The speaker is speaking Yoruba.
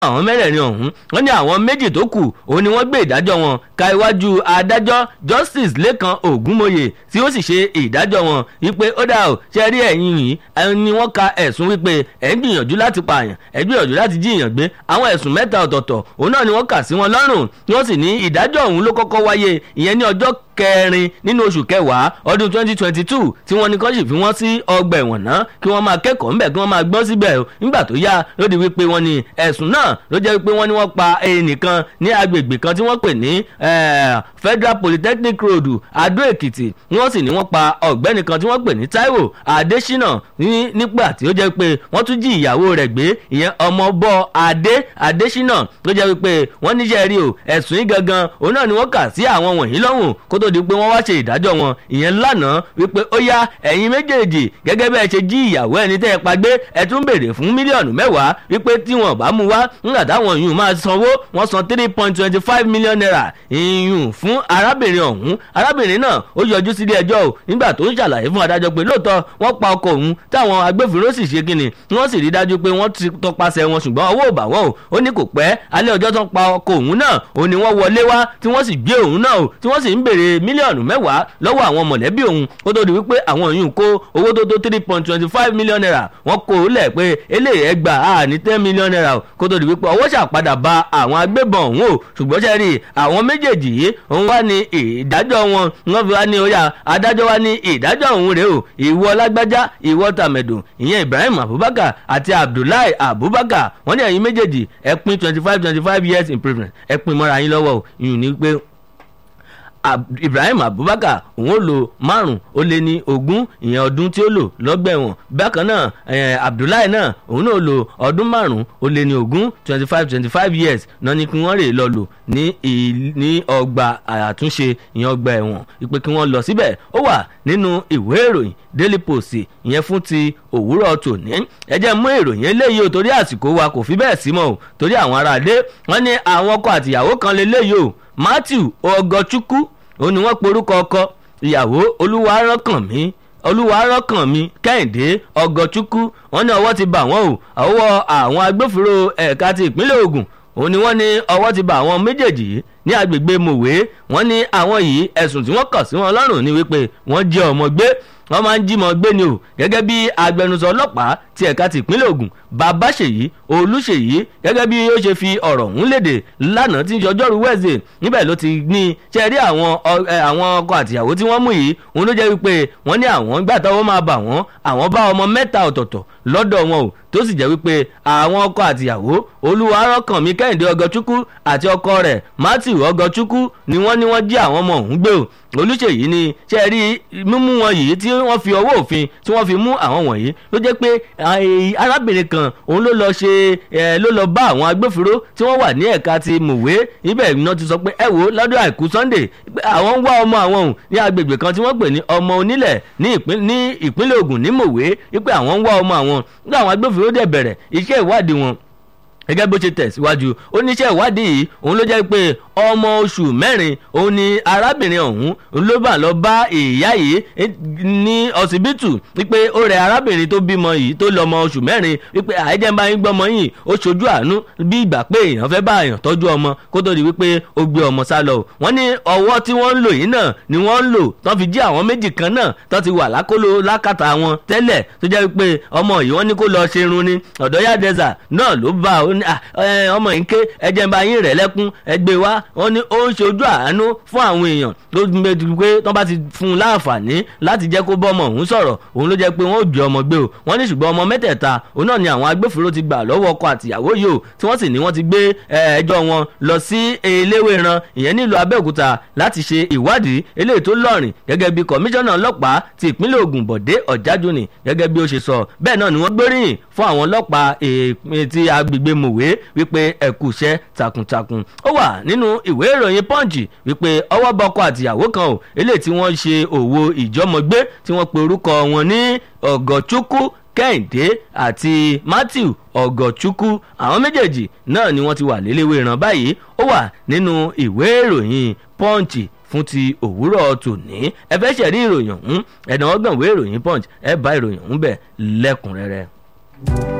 àwọn mẹ́rẹ̀ẹ̀rin ọ̀hún wọ́n ní àwọn méjì tó kù òun ni wọ́n gbé ìdájọ́ wọn ka iwájú adájọ́ justice lẹ́kan ògúnmóye tí ó sì ṣe ìdájọ́ wọn wípé ó dà ó ṣe rí ẹ̀yìn yìí ẹni ni wọ́n ka ẹ̀sùn wípé ẹ̀ ń gbìyànjú láti pààyàn ẹ̀ ń gbìyànjú láti jí èèyàn gbé àwọn ẹ̀sùn mẹ́ta ọ̀tọ̀ọ̀tọ̀ òun náà ni wọ́n kà sí wọn lọ́rùn tí wọ́n sì ní ìdájọ́ ọ̀hún ló kọ́kọ́ wáyé ìyẹn ní ọjọ́ kẹrin nínú oṣù kẹwàá ọdún twenty twenty two tí wọ́n ní kọ́ sì fi wọ́n sí ọgbà ẹ̀wọ̀n náà kí wọ́n máa kẹ́kọ̀ọ́ ńbẹ̀ kí wọ́n máa gbọ́n síbẹ̀ nígbà tó yá ló di wípé wọ́n ní ẹ̀sùn náà ló jẹ́ wípé wọ́n ní wọ́n pa ẹnìkan ní agbègbè kan tí wọ́n pè ní federal polytechnic road adó èkìtì wọ́n sì ní wọ́n pa ọ̀gbẹ́ni kan tí wọ́n pè ní taiwo adésínà nígbà tí ó jẹ́ pé wọ́n tún jí ìyàwó rẹ̀ gbé ìyẹn ọmọbọ adé adésínà ló jẹ́ wípé wọ́n níṣẹ́ rí o ẹ̀sùn yìí gangan òun náà ni wọ́n kà sí àwọn wọ̀nyí lọ́rùn kó tó di pé wọ́n wá ṣe ìdájọ́ wọn ìyẹn lánàá wípé ó yá ẹ̀yin méjèèjì gẹ́gẹ́ bẹ́ẹ̀ ṣe jí ìyàwó ẹni tẹ́ ẹ pa gbé ẹ tún béèrè fún mílíọ̀nù mẹ́wàá wípé tí wọn bá mú wá nígbà táwọn yìí máa sanwó wọ́n san three point twenty five million naira ìyún fún arábìnrin ọ̀hún arábìnrin náà ó yọjú sílé ẹjọ́ o nígbà tó ń ṣàlàyé fún adájọ́ pé lóòótọ́ wọ́n pa ọkọ òun táwọn agbófinró sì ṣe kíni wọ́n sì rí dájú pé wọ́n ti tọpasẹ̀ wọn ṣùgbọ́n ọwọ́ ò bà wọ́n o ó ní kò pẹ́ alẹ́ ọjọ́ tó ń pa ọkọ òun náà òun ni wọ́n wọlé wá tí wọ́n sì gbé òun náà o tí wọ́n sì ń béèrè mílíọ̀nù mẹ́wàá lọ́wọ́ àwọn mọ̀lẹ́bí òun kó tó di wípé àwọn yìí kó owó tó tó three point twenty five million naira wọ́n kó o lẹ̀ pé eléyìí ẹ gbà á ní ten million naira kó tó di wípé ọwọ́ ṣàpadà ba àwọn agbébọn òun o ṣùgbọ́n ṣe rí àwọn méjèèjì yìí òun wá ní ìdájọ́ wọn wọ́n fi wá ní oya adájọ́ wá ní ìdájọ́ òun rèé o ìwọ lágbájá ìwọ tàmẹ̀dùn ìyẹn ibrahim abubakar àti abdullahi abubakar wọ́n ní ẹ̀yin méjèèjì ẹ pín twenty five twenty five years imprisonment ẹ pín mọ́ra yín lọ́wọ́ o ìyún ní pé ibrahim abubakar òun ó lo márùn ó lé ní ogún ìyẹn ọdún tí ó lò lọ́gbà ẹ̀wọ̀n bákan náà abdullahi náà òun náà lo ọdún márùn ó lé ní ogún twenty five twenty five years náà ni kí wọ́n rè lọ lò ní ní ọgbà àtúnṣe ìyẹn ọgbà ẹ̀wọ̀n ìpè kí wọ́n lọ síbẹ̀ ó wà nínú ìwé ìròyìn daily post ìyẹn fún ti òwúrọ̀ tòní ẹ jẹ́ mú ìròyìn eléyìí o torí àsìkò wa kò fi bẹ́ẹ̀ sí mọ́ o torí àwọn aráalé wọ́n ní àwọn ọkọ àtìyàwó kan lélẹ́yìí o matthew ọgọchukwu òun ni wọ́n porúkọ ọkọ ìyàwó olúwarọ́kànmí olúwarọ́kànmí kẹ́hìndé ọgọchukwu wọ́n ní ọwọ́ ti bà wọ́n o ọwọ́ àwọn agbófinró ẹ̀ka ti ìpínlẹ̀ ogun òun ni wọ́n ní ọwọ́ ti bà àwọn méjèèjì yìí ní agbègbè mòwe wọ́n ní àwọn yìí ẹ̀sùn tí wọ́n kàn sí wọn lọ́rùn ni wípé wọ́n jẹ́ ọmọ gbé wọ́n máa ń jí mọ́ gbé ni o gẹ́gẹ́ bí agbẹnusọ ọlọ́pàá ti ẹ̀ka ti ìpínlẹ̀ ogun babáṣèyí olúṣèyí gẹ́gẹ́ bí ó ṣe fi ọ̀rọ̀ ọ̀hún léde lánàá tí ọjọ́rú wẹ́ẹ̀sì níbẹ̀ ló ti ní ṣe rí àwọn àwọn ọkọ àtìyàwó tí wọ́n mú yìí òun ló jẹ́ wípé wọ́n ní àwọn gbà tọ́wọ́ máa bà wọ́n àwọn bá ọmọ mẹ́ta ọ̀tọ̀ọ̀tọ̀ lọ́dọ̀ wọn o tó sì jẹ́ wípé àwọn ọkọ àtìyàwó olúwarọ́kànmí kẹ́hìndé ọgọ́chukwu àti ọkọ rẹ̀ matthew ọgọ́chukwu ni wọ́n ní wọ́n jí àwọn ọmọ ọ̀hún gbé o olùṣèyí ni ṣe rí mímú wọn yìí tí wọ́n fi ọwọ́ òfin tí wọ́n fi mú àwọn wọ̀nyí ló jẹ́ pé arábìnrin kan òun ló lọ ṣe ló lọ bá àwọn agbófinró tí wọ́n wà ní ẹ̀ka ti mòwe ibẹ̀ iná ti sọ pé ẹ wò lọ́dún àìkú sunday àwọn ń wá ọmọ àwọn òun ní agbègbè kan tí wọ́n pè ní ọmọ onílẹ̀ ní ìpínlẹ̀ ogun ní mòwe wípé àwọn ń wá ọmọ àwọn nígbà àwọn agbófinró dẹ̀ bẹ̀rẹ̀ iṣẹ́ ìwádìí wọn gẹ́gẹ́ bó ṣe tẹ̀síwájú oníṣẹ́ ìwádìí yìí òun ló jẹ́ pé ọmọ oṣù mẹ́rin òun ni arábìnrin ọ̀hún ló bá lọ bá ìyá yìí ní ọsibítù wípé ó rẹ arábìnrin tó bímọ yìí tó lọmọ oṣù mẹ́rin wípé àìjẹ́ bá yín gbọ́mọ yìí ó ṣojú àánú bí ìgbà pé èèyàn fẹ́ bá èèyàn tọ́jú ọmọ kó tó di wípé ó gbé ọmọ sá lọ wọ́n ní ọwọ́ tí wọ́n ń lò yìí náà ni wọ́n ń lò tán fi jí àwọn méjì kan náà tán ti wà lákòlò lákàtà wọn tẹ́lẹ̀ tó jẹ́ wípé ọmọ yìí wọ́n ní kó lọ ṣerun ni ọ̀dọ́yà dẹ́sà náà ló bá ọmọ yìí ń ké ẹjẹ̀ bá yín rẹ̀ lẹ́kún ẹgbẹ́ wa wọ́n ní ó ń ṣojú àánú fún àwọn èèyàn ló ń gbé pé tán bá ti fún un láǹfààní láti jẹ́ kó bọ́mọ òun sọ̀rọ̀ òun ló jẹ́ pé wọ́n ò jẹ́ ọmọ gbé o wọ́n ní ṣùgbọ́n ọmọ mẹ́tẹ̀ẹ̀ta òun náà ni àwọn agbófinró ti gbà lọ́wọ́ ọkọ àtìyàwó yìí o tí wọ́n sì ní wọ́n ti gbé ẹjọ́ wọn lọ sí eléwéran ìyẹn nílùú abẹ́òkúta láti ṣe ìwádìí eléyìí tó lọ́rìn gẹ́gẹ́ bí kọmíṣánná ọlọ́pàá ti ìpínlẹ̀ ogun bọ̀dé ọ̀jájúni gẹ́gẹ́ bí ó ṣe sọ bẹ́ẹ̀ náà ni wọ́n gbóríyìn fún àwọn ọlọ́pàá ti agbègbè mòwe wípé ẹ̀kú iṣẹ́ takuntakun ó wà nínú ìwé ìròyìn punch wípé ọwọ́ bọ́kọ àtìyàwó kan ò eléyìí tí wọ́n ṣe òwò ìjọmọgbé tí wọ́n pe orúkọ wọn ní ọ̀gọ̀chukwu kẹ́hìndé àti matthew ọ̀gọ̀chukwu àwọn méjèèjì náà ni wọ́n ti wà léléwé ìran báyìí ó wà nínú ìwé ìròyìn punch fún ti òwúrọ̀ tòní ẹ fẹ́ ṣẹ̀rí ìròyìn ọ̀hún ẹ̀dánwó gbọ̀nwé ìròyìn punch ẹ bá ìròyìn ọ̀hún bẹ̀ lẹ́kùnrẹ́rẹ́.